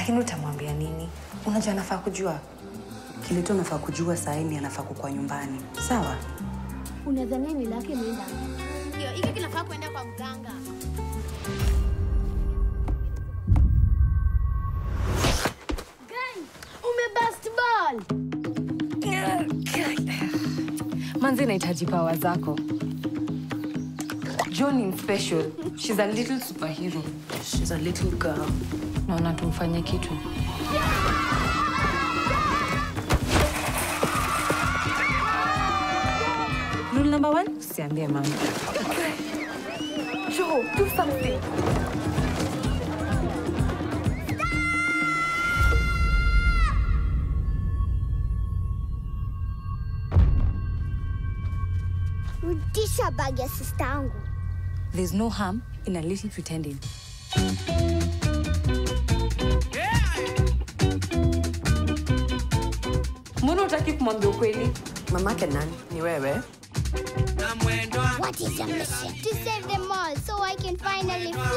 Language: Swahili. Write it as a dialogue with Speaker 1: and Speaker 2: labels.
Speaker 1: Lakini utamwambia nini? Unajua anafaa kujua.
Speaker 2: Kile tu anafaa kujua saa hii ni anafaa kukua nyumbani. Sawa?
Speaker 3: Unadhania mila yake imeenda?
Speaker 4: Ndio, hiki kinafaa kuenda kwa mganga.
Speaker 3: Umebust ball.
Speaker 1: Manzi inahitaji pawa zako. John is special. She's a little superhero.
Speaker 2: She's a little girl.
Speaker 1: Naona tumfanye kitu. Rule number one, usiambie mama. Joe, do something.
Speaker 4: Rudisha bag ya sista yangu.
Speaker 1: There's no harm in a little pretending. Mbona utaki kumwambia ukweli?
Speaker 2: Mamake nani? Ni wewe?
Speaker 4: What is your mission? To save them all so I can finally